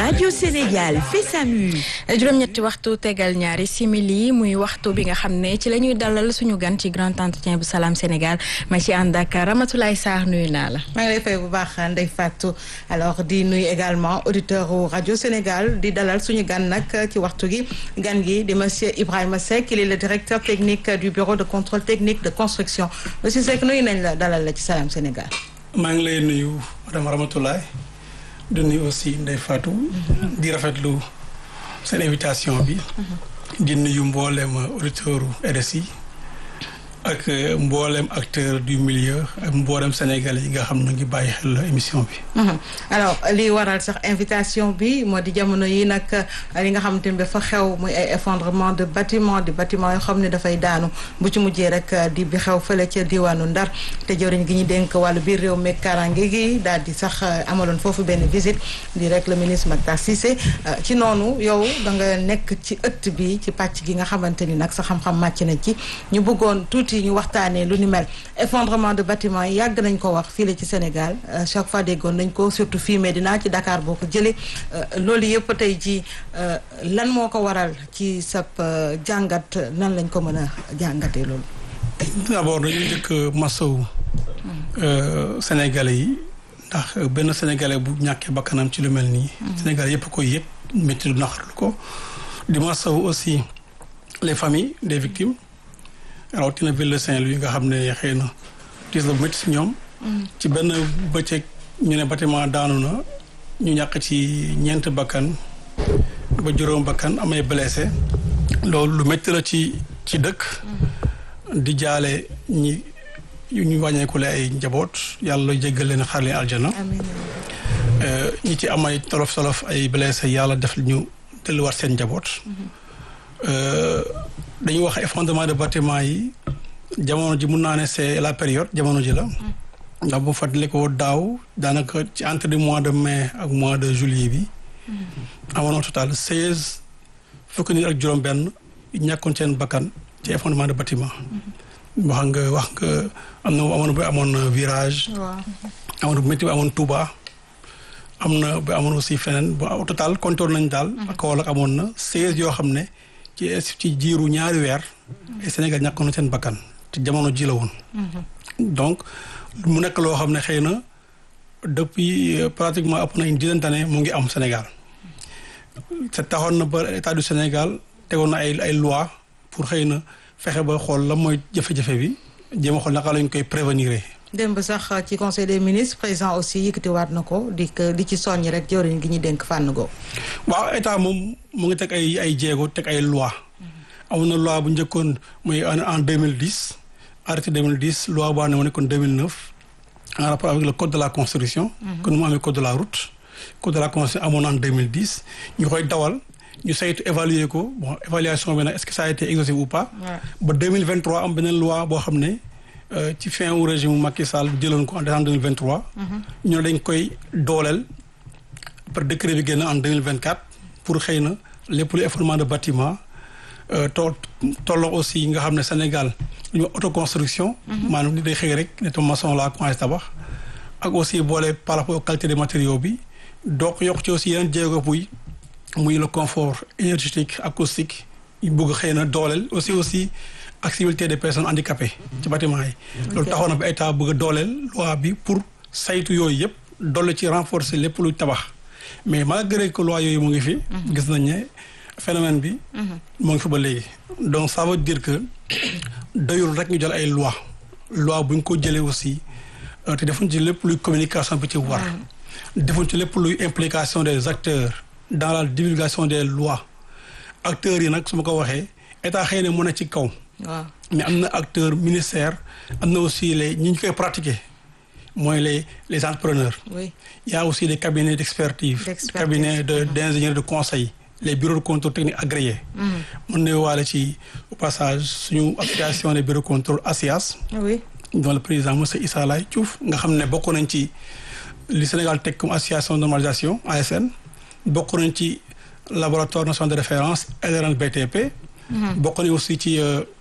Radio Sénégal fait sa mue. juróom-ñetti waxtu tegal ñaari simili muy waxtu bi nga xam ne ci la ñuy dalal suñu gan ci grand entretien bu Salam Sénégal ma ci ànd ak Ramatoulaye Sarr nuyu naa la. maa ngi lay fay bu baax Ndeye Fatou alors di nuyu également auditeur u Radio Sénégal di dalal suñu gan nag ci waxtu gi gan gi di monsieur Ibrahima Seck il est le directeur technique du bureau de contrôle technique de construction monsieur Seck nuyu nañ la dalal la ci Salam Sénégal. maa ngi lay nuyu madame Ramatoulaye di nuyu aussi Ndeye Fatou. di rafetlu seen invitation bi. di nuyu mboolem auditeur RSI ak mboolem acteur du milieu ak mboolem sénégalais yi nga xam ne ngi bàyyi xel émission bi. alors li waral sax invitation bi moo di jamono yi nag li nga xamante ne dafa xew muy ay effondrement de bâtiment di bâtiment yoo xam ne dafay daanu bu ci mujjee rek di bi xew fële ca diwaanu Ndar te jëwriñ gi ñu dénk wàllu biir réew mi kaaraange gi daal di sax amaloon foofu benn visite di rek le ministre Mactar Cissé ci noonu yow da nga nekk ci ëtt bi ci pàcc gi nga xamante ni nag sa xam-xam màcc na ci ñu bëggoon tuuti ñu waxtaanee lu ni mel effondrement de bâtiment yi yàgg nañ ko wax fii la ci Sénégal chaque fois déggoon nañ ko surtout fii Médina ci Dakar boo ko jëlee loolu yëpp tey ji lan moo ko waral ci sab jàngat nan lañ ko mën a jàngatee loolu. d'abord dañuy njëkk masawu sénégalais yi ndax benn sénégalais bu ñàkkee bakkanam ci lu mel nii. sénégalais yëpp koy yëg métti du naqarlu ko. di masawu aussi les familles des victimes. rawatina ville de Saint-Louis nga xam ne xëy na gis la bu métti si ñoom. ci benn bëccëg ñu ne bâtiment daanu na ñu ñàkk ci ñeent bakkan ba juróom bakkan amay blessé loolu lu métti la ci ci dëkk. di jaale ñi ñu wàññeekule ay njaboot yàlla jéggal leen xar leen aljana. ñi ci am ay tolof tolof ay blessé yàlla def ñu delluwaat seen njaboot. dañuy wax effondrement de bâtiment yi jamono ji mun naa ne c'est la période jamono ji la ndax bu fàttali ko daaw daanaka ci entre du mois de mai ak mois de juillet bi amoon total seize fukki nit ak juróom benn ñàkkoon seen bakkan ci effondrement de bâtiment wax nga wax nga am na amoon ba amoon virage amoon bu métti bi amoon Touba am na ba amoon aussi feneen bu au total compté nañ daal ak Kaolack amoon na seize yoo xam ne ci ci jiiru ñaari weer ay Sénégal ñàkkoon na seen bakkan te jamono ji la woon donc mu nekk loo xam ne xëy na depuis pratiquement ëpp na une dizaine d'années mu ngi am Sénégal te taxoon na ba état du Sénégal tegoon na ay ay loi pour xëy na fexe ba xool la mooy jafe-jafe bi jéem a xool naka lañ koy prévenir démb sax ci conseil des ministres président aussi yëkkatiwaat na ko di di ci soññ rek jëwriñ gi ñu dénk fànn go waaw état moom mu ngi teg ay ay jéego teg ay loi amoon na loi bu njëkkoon muy en deux mille dix arrêté deux mille dix loi boo xam ne mu nekkoon deux mille neuf en rapport avec le code de la construction. que nu mu amee code de la route. code de la construction amoon en deux mille dix ñu koy dawal ñu saytu évaluer ko bon évaluation bi nag est-ce que ça a été exhaustif ou pas. ba deux mille vingt trois am beneen loi boo xam ne. ci fin wu régime Macky Sall jëloon ko en décembre deux mille vingt trois. ñu ne dañ koy dooleel par décret bi génn en deux mille vingt quatre pour xëy na lépp lu effondrement de bâtiment tool tolloo aussi nga xam ne Sénégal lu ñu autoconstruction. maanaam ni day xëy rek ne maçon laa commencé tabax. ak aussi boole par rapport aux qualité des matériaux bi donc yokk ci aussi yeneen jéego buy muy le confort énergétique acoustique yu bëgg xëy na dooleel aussi aussi. accessibilité des personnes handicapées ci bâtiment yi loolu taxoon na ba état bëgg a dooleel loi bi pour saytu yooyu yëpp dolli ci renforcer lépp luy tabax mais malgré que loi yooyu mu ngi fi gis nañ ne phénomène bi mu ngi fi ba léegi donc ça veut dire que doyul rek ñu jël ay loi loi bu ñu ko jëlee aussi te defuñ ci lépp luy communication bi ci war defuñ ci lépp luy implication des acteurs dans la divulgation des lois acteurs yi nag su ma ko waxee état xëy na mu ne ci kaw waaw mais am na acteur ministère am na aussi les ñi ñu koy pratiquer mooy les les entrepreneurs. oui il y a aussi les cabinets d'expertise. D'expertise. cabinets de d'ingénieurs de conseil. les bureaux de contrôle technique agréés. mën na waale ci au passage suñu association des bureaux de contrôle ASIAS. oui dont le président monsieur Issa Laye Diouf nga xam ne bokk nañ ci li Sénégal teg comme association de normalisation ASN. bokk nañ ci laboratoire national de référence LRN BTP. bokk nañ aussi ci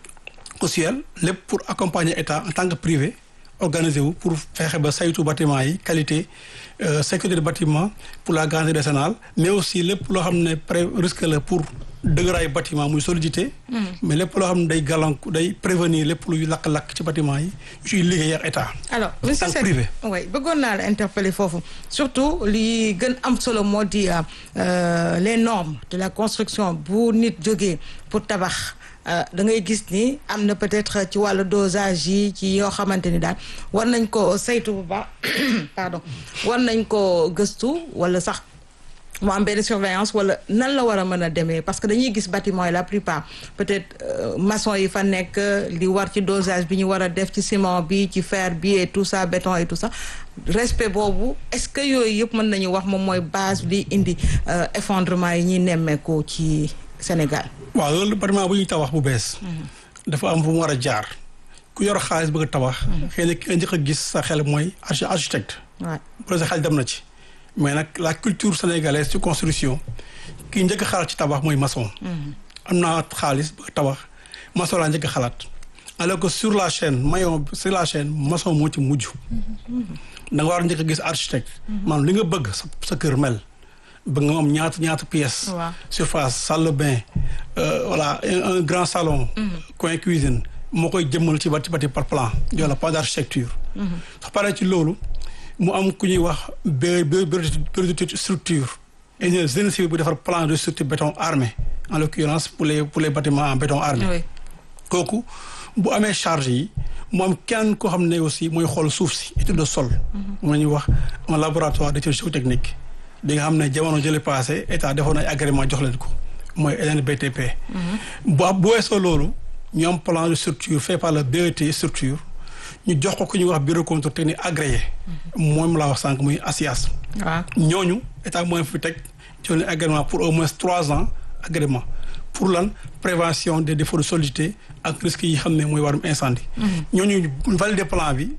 OCL lépp pour accompagner état en tant que privé organisé wu pour fexe ba saytu bâtiment yi qualité euh, sécurité du bâtiment pour la garantie décennale mais aussi lépp loo xam ne pré risque la pour dëgëraayu bâtiment muy solidité. mais lépp loo xam ne day gàllank day prévenir lépp luy lakk-lakk ci bâtiment yi yu ciy liggéey ak état. alors monsieur tant que Seck privé. oui bëggoon naa la interpeller foofu surtout li gën am solo moo di euh, euh, les normes de la construction bu nit jógee pour tabax euh, da ngay gis ni am na peut-être ci wàllu dosage yi ci yoo xamante ni daal war nañ ko saytu bu baax pardon war nañ ko gëstu wala sax mu am benn surveillance wala nan la war a mën a demee parce que dañuy gis bâtiment yi la plupart peut-être euh, maçon yi fa nekk li war ci dosage bi ñu war a def ci ciment bi ci fer bi et tout ça béton et tout ça respect boobu est-ce que yooyu yëpp mën nañu wax moom mooy base li indi euh, effondrement yi ñuy nemmeeku ci Sénégal. waaw loolu bâtiment bu ñuy tabax bu bees. dafa am fu mu war a jaar ku yor xaalis bëgg a tabax. xëy na ki nga njëkk a gis sa xel mooy archi- architecte. waaw bu sa xel dem na ci. mais nag la culture sénégalaise ci construction ki njëkk a xalaat ci tabax mooy maçon. am naa xaalis bëgg a tabax maçon laa njëkk a xalaat. alors que sur la chaîne maillon sur la chaîne maçon moo ci mujj. da nga war a njëkk a gis architecte. maanaam li nga bëgg sa sa kër mel. bëgg nga am ñaata ñaata pièces. waaw surface salle de bain euh, voilà un, un grand salon. coin cuisine moo koy jëmmal ci bati bati par plan jox la pas d'architecture. su paree ci loolu mu am ku ñuy wax bé bé bureau de structure. ingénieur génie civil bu defar plan de structure béton armé en l'occurrence pour les pour les bâtiments en béton armé. oui kooku bu amee charge yi mu am kenn koo xam ne aussi mooy xool suuf si étude de sol. moom la ñuy wax un laboratoire d'étude géotechnique bi nga xam ne jamono jële passé état defoon ay agrément jox leen ko mooy NBTP. bu bu weesoo loolu ñu am plan de structure fait par le BET structure ñu jox ko ku ñuy wax bureau contrôle technique agréé. moom laa wax sànq muy ASIAS. waaw ñooñu état mooy fi teg jox leen agrément pour au moins trois ans agrément pour lan prévention des défauts de solidité ak risques yi xam ne mooy warum incendie. ñooñu valider plan bi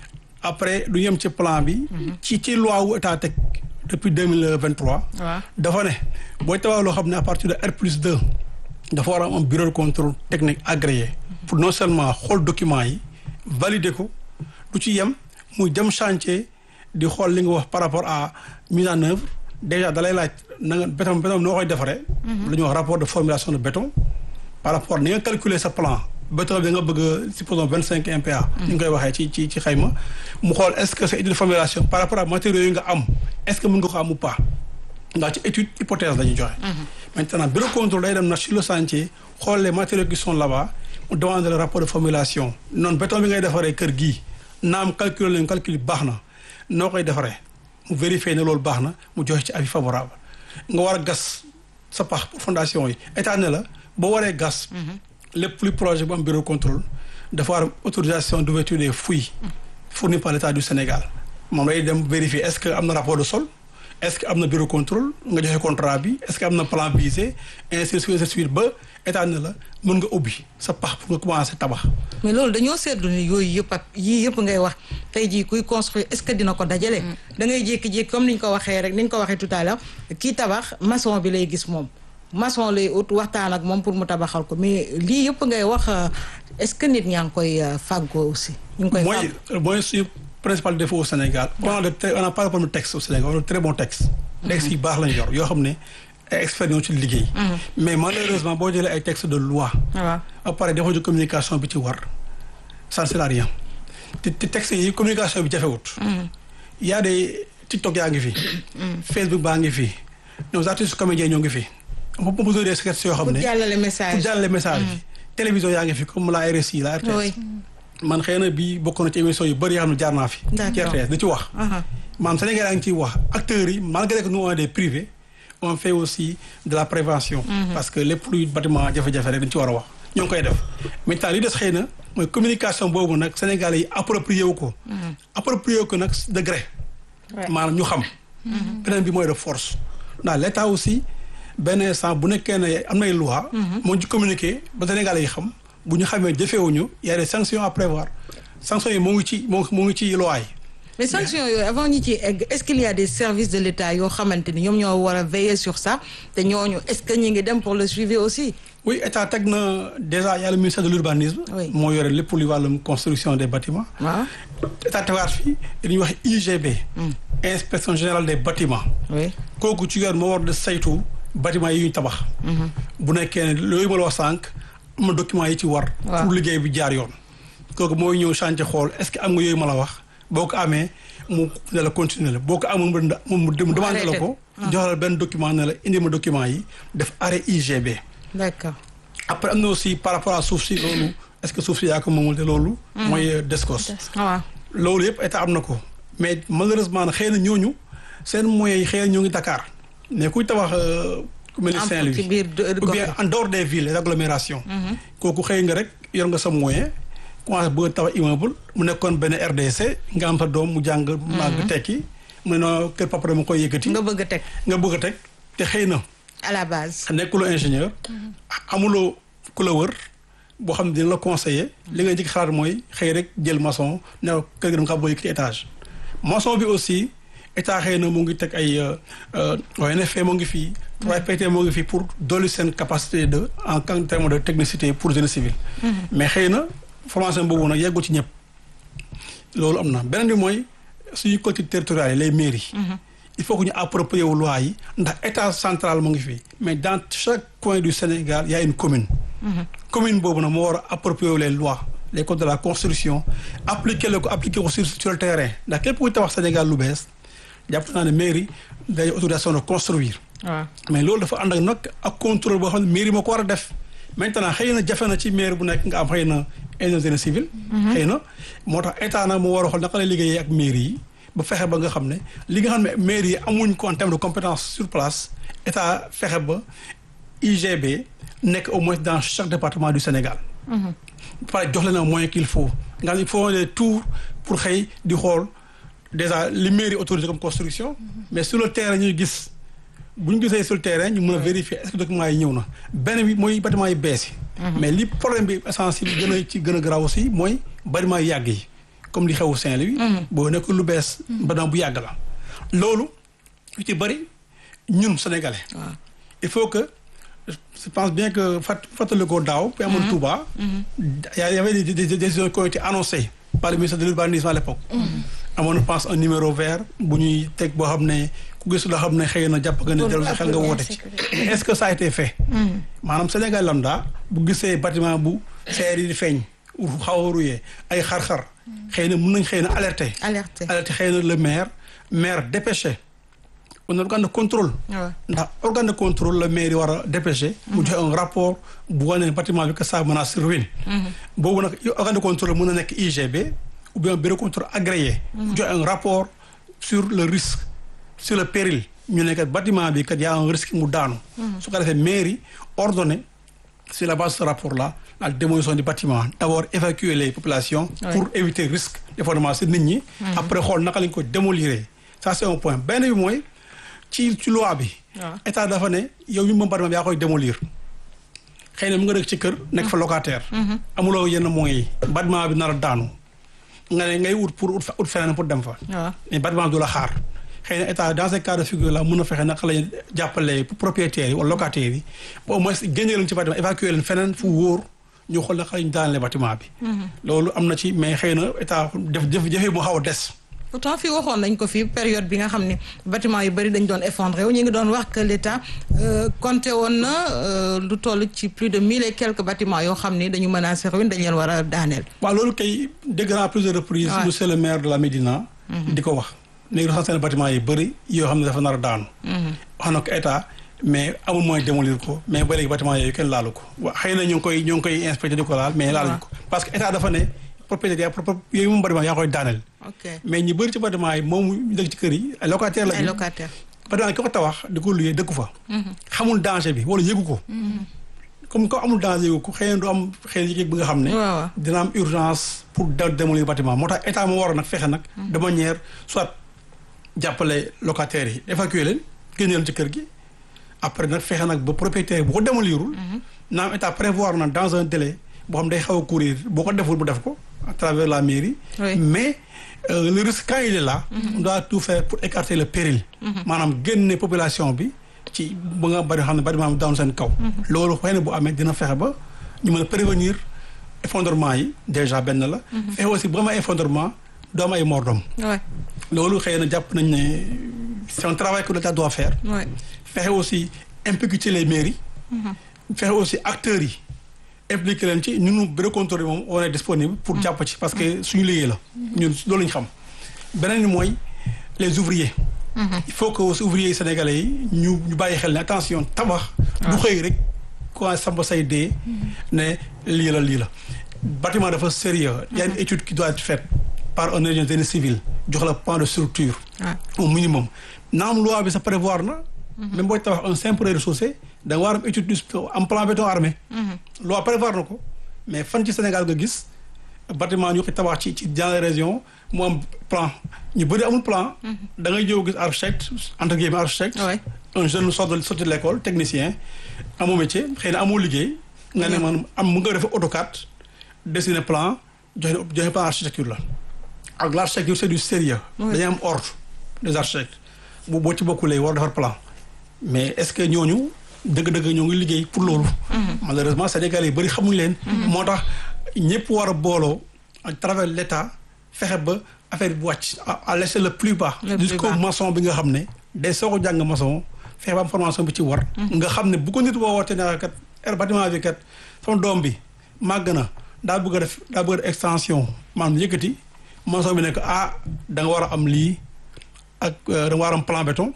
après du yem ci plan bi. ci ci loi wu état teg depuis deux mille vingt trois. waaw dafa ne booy tabax loo xam ne à partir de R plus deux dafa war a am un bureau de contrôle technique agréé pour non seulement xool documents yi valider ko du ci yem muy dem chantier di xool li nga wax par rapport à mise en œuvre déjà dalay laaj na nga béton béton noo koy defaree. lu ñuy wax rapport de formulation de béton par rapport ni nga calculer sa plan béton bi nga bëgg a supposons vingt cinq MPa. ni nga koy waxee ci ci ci xayma mu xool est-ce que sa étude de formulation par rapport à matériaux yi nga am est-ce que mën nga ko am ou pas. ndax ci étude hypothèse la ñuy joxe. maintenant bureau contrôle day dem na sur le chantier xool les matériaux qui sont là-bas mu demande le rapport de formulation noonu béton bi ngay defaree kër gii naam calculer leen calcul baax na noo koy defaree mu vérifier ne loolu baax na mu joxe ci avis favorable nga war a gas sa pax pour fondation yi état ne la boo waree gas. lépp luy projet bu am bureau contrôle dafa war autorisation d'ouverture des fouilles fournie par l'État du Sénégal moom lay dem vérifier est-ce que am na rapport de sol. est-ce que am na bureau contrôle nga joxe contrat bi est-ce que am na plan visé ainsi de suite ainsi de suite ba état ne la mën nga ubbi sa pax pour nga commencer tabax. mais loolu dañoo seetlu ni yooyu yëpp ak yii yëpp ngay wax tey jii kuy construire est-ce que dina ko dajale. da ngay jékki-jékki comme ni ñu ko waxee rek ni ñu ko waxee tout à l'heure kii tabax maçon bi lay gis moom. maçon lay ut waxtaan ak moom pour mu tabaxal ko mais lii yëpp ngay wax est-ce que nit ñaa ngi koy fàggoo aussi. ñu ngi koy mooy mooy suñu principal défaut au Sénégal. on a de très on a pas de problème texte au Sénégal on a de très bons textes. textes yi baax lañu yor yoo xam ne ay experts ñoo ci liggéey. mais malheureusement boo jëlee ay textes de loi. waaw ba pare defoo ci communication bi ci war ça ne sert à rien te te textes yi communication bi jafewut. y a des TikTok yaa ngi fi. Facebook baa ngi fi. nos artistes comédiens ñoo ngi fi. on peut poser des sketchs yoo xam ne pour jàllale message pour jàllale message bi. télévision yaa ngi fi comme la RSI la RTS. oui man xëy na bii bokk na ci émission yu bëri yoo xam ne jaar naa fi. D'accord. ci RTS di ci wax. aha maanaam Sénégal yaa ngi ciy wax acteurs yi malgré que nous on est des privés on fait aussi de la prévention. parce que lépp luy bâtiment jafe-jafe rek dañ ci war a wax. ñoo ngi koy def maintenant li des xëy na mooy communication boobu nag Sénégalais yi approprié wu ko. approprié wu ko nag de gré. Ouais. maanaam ñu xam. beneen bi mooy de force. ndax l' état aussi benn instant bu nekkee ne am nay loi. moo ci communiqué ba Sénégalais yi xam bu ñu xamee jëfeewuñu y a des sanctions à prévoir sanctions yi moo ngi ci moo moo ngi ci loi yi mais sanctions yooyu avant ñu ciy egg est-ce qu'il y a des services de l'État yoo xamante ni ñoom ñoo war a veiller sur ça te ñooñu est-ce que ñi ngi dem pour le suivi aussi. oui état teg na déjà y a le ministère de l'urbanisme. Oui. moo yore lépp lu wàllum construction des bâtiments. waaw état tegaat fii dañuy wax IGB. inspection générale des bâtiments. oui. kooku ci yoon moo war de saytu bâtiment yi ñu tabax. bu nekkee ne loolu ma la wax sànq am na documents yi ci war. Waaw. pour liggéey bi jaar yoon. kooku mooy ñëw chantier xool est-ce que am nga yooyu ma la wax boo ko amee mu ne la continuer la boo ko amul mu nda- mu mu demandé la arrêté. ko. jox la benn document ne la indi ma document yi def arrêt IGB. d'accord. après am na aussi par rapport à suuf si loolu est-ce que suuf si yaa ko moomul te loolu. mooy euh, DSCOS. waaw. loolu yëpp état am na ko mais malheureusement nag xëy na ñooñu seen moyens yi xëy na ñoo ngi Dakar mais kuy tabax euh, ku mel ni Am Saint-Louis ci biir de- ou bien gox en dehors des villes les agglomérations kooku xëy nga rek yor nga sa moyen commencé bëgg a tabax immeuble mu nekkoon benn RDC nga am sa doom mu jàng màgg tekki mu ne noo kër papa dama koy yëkkati nga bëgg a teg nga bëgg a teg te xëy na à la base. nekkuloo ingénieur amuloo ku la wër boo xam ne dina la conseiller li nga njëkk xalaat mooy xëy rek jël maçon ne ko kër gi dama kaa bëgg yëkkati étage maçon bi aussi état xëy na mu ngi teg ay ONFP moo ngi fii 3PT moo ngi fii pour dolli seen capacité de en terme de technicité pour génie civil mais xëy na formation boobu nag yeggul ci ñëpp loolu am na beneen bi mooy suñu collectivités territoriales yi les mairies il faut que ñu approprier wu loi yi ndax état central mu ngi fii mais dans chaque coin du Sénégal y a une commune commune boobu nag moo war a approprier wu les lois les codes de la construction appliquer la ko appliquer ko sur sur le terrain ndax képp kuy tabax Sénégal lu bees jàpp naa ne mairie day autorisation de construire waaw. mais loolu dafa ànd ak nag ak contrôle boo xam ne mairie moo ko war a def maintenant xëy na jafe na ci mairie bu nekk nga am xëy na ingénieur civil xëy na moo tax état nag moo war a xool naka lay liggéeyee ak mairie yi ba fexe ba nga xam ne li nga xam ne mairie yi amuñ ko en terme de compétence sur place état fexe ba IGB nekk au moins dans chaque département du Sénégal ba pare jox leen un moyen qu'il faut nga xam ne il faut des tours pour xëy di xool déjà li mairie autorisé comme construction mais sur le terrain ñuy gis bu ñu gisee sur le terrain ñu mën a vérifier est-ce que documents yi ñëw na benn bi mooy bâtiment yi bees yi mais li problème bi essentiel bi gën a ci gën a garaaw aussi mooy bâtiment yi yàgg yi comme li xewu Saint-Louis boo nekk lu bees bâtiment bu yàgg la loolu yu ci bëri ñun sénégalais il faut que je pense bien que fat fàttali ko daaw bi amoon Touba y avait des des décisions qui ont été annoncées par le ministère de l'urbanisme à l'époque amoon je pense un numéro vert bu ñuy teg boo xam ne ku gis loo xam ne xëy na jàpp nga ne dellu sa xel nga woote ci mais est-ce que ça a été fait maanaam Sénégal lambda bu gisee bâtiment bu seer yi di feeñ xaw a ruyee ay xar-xar xëy na mën nañ xëy na alerter alerté. alerter xëy na le maire maire dépêché un organe de contrôle waaw. ndax organe de contrôle la maire yi war a dépêché mu joxe un rapport bu wane ne bâtiment bi que ça menace ruine boobu nag organe de contrôle mën na nekk IGB ou bien bureau de contrôle agréé mu joxe un rapport sur le risque sur le péril ñu ne kat bâtiment bi kat y a un risque mu daanu su ko defee maire yi ordonné sur la base de ce rapport là la démolition du bâtiment d'abord évacuer les populations pour éviter risque d'effondrement si nit ñi après xool naka lañ ko démolir ça c'est un point benn bi mooy ci ci loi bi waaw. état dafa ne yow mi moom bâtiment bi yaa koy démolir xëy na mu nga dëkk ci kër nekk fa locataire amuloo yenn moyens yi bâtiment bi nar a daanu nga ne ngay ut pour ut fa ut feneen pour dem fa waaw. mais bâtiment du la xaar xëy na état dans ces cas de figure là mën na fexe naka lañu jàppale propriétaires yi wala locataires yi ba au moins génne leen ci bâtiment évacuer leen feneen fu wóor ñu xool naka lañu daanale bâtiment bi loolu am na ci mais xëy na état def def jafe mu xaw a des pourtant fii waxoon nañ ko fii période bi nga xam ne bâtiment yu bëri dañ doon effondré wu ñu ngi doon wax que l'État euh, compté woon na euh, lu toll ci plus de mille et quelques bâtiments yoo xam ni dañu menacé ruine dañ leen war a daaneel. waaw loolu kay dégg naa à plusieurs reprises Ouais. monsieur le maire de la Médina di ko wax léegi recensé na bâtiment yi bëri yoo xam ne dafa nar a daanu wax na ko état mais amul moyen démolir ko mais ba léegi bâtiment yooyu kenn laalu ko waa xëy na ñu ngi koy ñu ngi koy inspecté di ko laal mais laaluñu ko parce que état dafa ne propriétaire yooyu moom bâtiment yaa koy daaneel ok mais ñi bëri ci bâtiment yi moom ñu dëkk ci kër yi ay locataire la ay locataires. bâtiment yi ki ko tabax di ko luyee dëkku fa xamul danger bi wala yëgu ko comme ko amul danger yëgu ko xëy na du am xëy na yëg bi nga xam ne waaw waaw. dina am urgence pour da démolir bâtiment moo tax état moo war a nag fexe nag de manière soit jàppale locataires yi évacuer leen génne leen ci kër gi après nag fexe nag ba propriétaire bu ko démolirul naam état prévoir na dans un délai boo xam day xaw a courir boo ko deful bu def ko à travers la mairie. Oui. mais euh, le risque quand il est là. on doit tout faire pour écarter le péril. maanaam génne population bi ci ba nga bari xam ne bari maanaam down seen kaw. loolu xëy na bu amee dina fexe ba ñu mën a prévenir effondrement yi déjà benn la. fexe aussi bu amee effondrement doo am ay mordom Ouais. loolu xëy na jàpp nañ ne c'est un travail que l'État doit faire. Ouais. fexe aussi impliquer les mairies. fexe aussi acteurs yi impliquer leen ci ñun bureau contrôle yi moom on est disponible pour jàpp ci parce que suñu liggéey la. ñun loolu la ñu xam. beneen bi mooy les ouvriers. il faut que aussi ouvriers yi sénégalais yi ñu ñu bàyyi xel ne attention tabax. du xëy rek quoi samba say dee. ne lii la lii la. bâtiment dafa sérieux il y a une étude qui doit être faite par un ingénieur génie civil jox la plan de structure. Ouais. au minimum naam loi bi sa prévoir na. même booy tabax un simple rez-de-chaussée da nga war a am étude du am plan béton armé. loi prévoir na ko mais fan ci Sénégal nga gis bâtiment ñu ko tabax ci ci dans les régions mu am plan ñu bëri amul plan. da ngay ñëw gis architecte entre guillemets architecte. Ouais. un jeune sort de sorti de l'école technicien amoo métier xëy na amoo liggéey. nga ne man am mu nga def AutoCAD dessiner plan joxe joxe plan architecture la. ak l'architecture c'est du sérieux dañuy am ordre des architectes bu boo ci bokkulee war defar plan mais est-ce que ñooñu dëgg-dëgg ñoo ngi liggéey pour loolu malheureusement Sénégalais yi bëri xamuñ leen moo tax ñëpp war a booloo à travers l'État fexe ba affaire bi wàcc à à l'échelle le plus bas Le plus jusqu'au bas. maçon bi nga xam ne day soog a jàng maçon fexe ba am formation bi ci war nga xam ne bu ko nit woowatee ne kat er bâtiment bi kat sama doom bi màgg na daa bëgg a def daa bëgg a def extension maanaam yëkkati maçon bi nekk ah da nga war a am lii ak euh, da nga war a am plan béton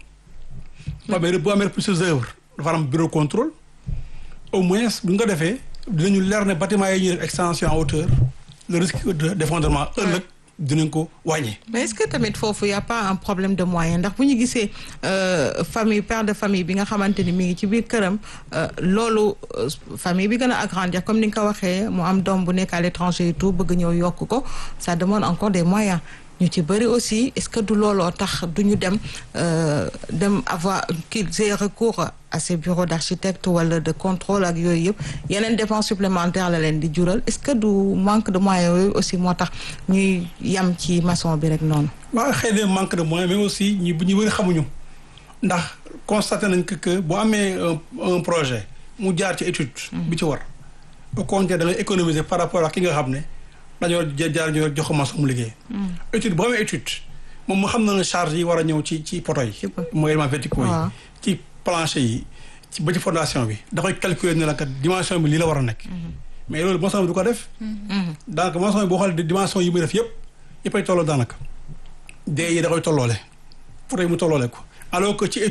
bu amee bu amee plusieurs œuvres dafa am bureau contrôle au moins bu nga defee dinañu leer ne bâtiment yi ñuy def extension en hauteur le risque de d'effondrement ëllëg dinañ ko wàññi mais est-ce que tamit foofu y a pas un problème de moyen ndax bu ñu gisee euh, famille père de famille bi nga xamante ni mi ngi ci biir këram euh, loolu euh, famille bi gën a agrandir comme ni nga ko waxee mu am doom bu nekk à l'étranger et tout bëgg ñëw yokk ko ça demande encore des moyens ñu ci bëri aussi est-ce que du looloo tax du ñu dem euh, dem avoir qu'ils aient recours à ces bureaux d'architecte wala de contrôle ak yooyu yëpp yeneen dépenses supplémentaires la leen di jural est-ce que du manque de moyens yooyu aussi moo tax ñuy yam ci maçon bi rek noonu. waaw xëy na manque de moyens mais aussi ñu ñu bëri xamuñu ndax constaté nañ que que boo amee un un projet mu jaar ci étude. bi ci war au contraire da ngay économiser par rapport ak ki nga xam ne dañoo jaar ñu jox ko maçon mu liggéey. étude boo amee étude moom mu xam na ne charge yi war a ñëw ci ci poto yi. Ci poto. mooy éléments verticaux yi. waaw. ci plancher yi ci ba ci fondation bi da koy calculer ne la kat dimension bi lii la war a nekk. mais loolu maçon bi du ko def. donc maçon bi boo xoolee dimension yi muy def yëpp yëppay tolloo daanaka. dee yi da koy tolloole pour mu tolloole ko alors que ci